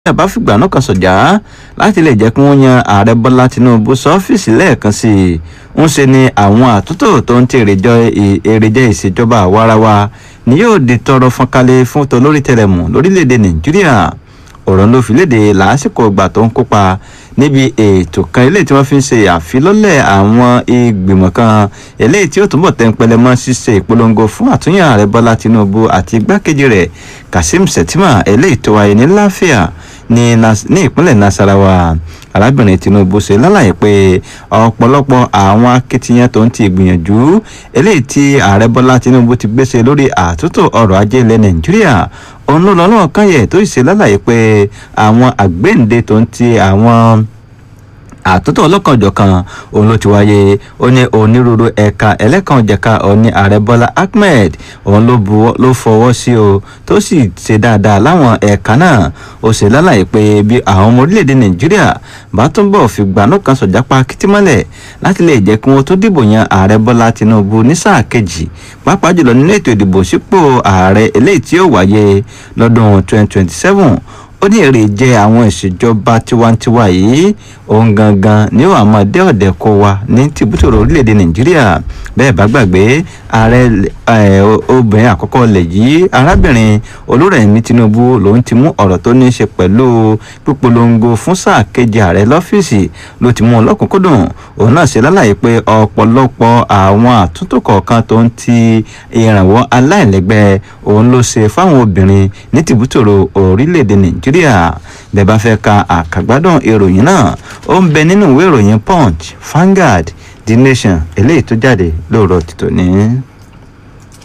nàìjíríà bá fìgbà náà kan sọ̀jà láti lè jẹ́ kí wọ́n yan ààrẹ bọ́lá tinubu sọ́fíìsì lẹ́ẹ̀kan sí i ń ṣe ni àwọn àtúntò tó ń ti èrèjẹ ìṣèjọba àwarawa ni yóò di tọrọ fọ́nkálẹ̀ fún tolórí tẹrẹmù lórílẹ̀‐èdè nàìjíríà ọ̀rọ̀ ló fi léde lásìkò ìgbà tó ń kópa níbi ètò kan eléyìí tí wọ́n fi ń ṣe àfilọ́lẹ̀ àwọn ìgbìmọ̀ kan eléyìí tí ó túnbọ̀ tẹ́ńpẹ́lẹ́ mọ́ ṣíṣe ìpolongo fún àtúnyàn ààrẹ bọ́lá tinubu àti igbákejì rẹ̀ kazeem shettima eléyìí tó wáyé ní láfíà ní ìpínlẹ̀ nasarawa arábìnrin tinubu ṣe lálàyé pé ọ̀pọ̀lọpọ̀ àwọn akitiyan tó ń ti ìgbìyànjú eléyìí tí ààrẹ bọ́lá tinubu ti gbéṣe lórí àtúntò ọrọ̀ ajé ilẹ̀ nàìjíríà òun ló lọ́nà kan yẹ tó ṣe lálàyé pé àwọn àgbéǹde tó ń ti àwọn àtúntò ọlọ́kanòjọ̀kan òun ló ti wáyé ó ní onírúurú ẹ̀ka ẹlẹ́kanòjẹ̀ka òní ààrẹ bọ́lá ahmed òun ló fọwọ́ sí o tó sì ṣe dáadáa láwọn ẹ̀ka náà ó ṣe lálàyé pé bí àwọn ọmọ orílẹ̀-èdè nàìjíríà bá túnbọ̀ fi gbanú kan sọ̀jápá kìtìmọ́lẹ̀ láti lè jẹ́ kí wọ́n tó dìbò yan ààrẹ bọ́lá tinubu ní sáà kejì pàápàá jùlọ nínú ètò ìdìbò sípò ààrẹ eléyìí tí ó wáyé lọ́dún 2027 ó ní èrè jẹ àwọn ìṣèjọba tiwantiwa yìí òun gangan ní ó àmọ́ dé ọ̀dẹ̀ kó wa ní tìbútòrò orílẹ̀-èdè nàìjíríà bẹ́ẹ̀ bá gbàgbé ààrẹ obìnrin àkọ́kọ́ lẹ̀ yìí arábìnrin olúrẹ̀mí tinubu lòun ti mú ọ̀rọ̀ tó ní í ṣe pẹ̀lú pípolongo fún sáà kejì ààrẹ lọ́fíìsì ló ti mú un lọ́kùnkúndùn òun náà ṣe lálàyé pé ọ̀pọ̀lọpọ̀ àwọn àtúntò kọ̀ọ̀kan tó ń ti ìrànwọ́ aláìlẹ́gbẹ́ òun ló ṣe fáwọn obìnrin ní tìbútòrò orílẹ̀-èdè nàìjíríà bẹ́ẹ̀ bá fẹ́ ka àkàgbádùn ìròyìn náà ó ń bẹ nínú ìwé ìròyìn punch Vanguard The Nation eléyìí tó jáde lóòrọ̀ tìtò ní.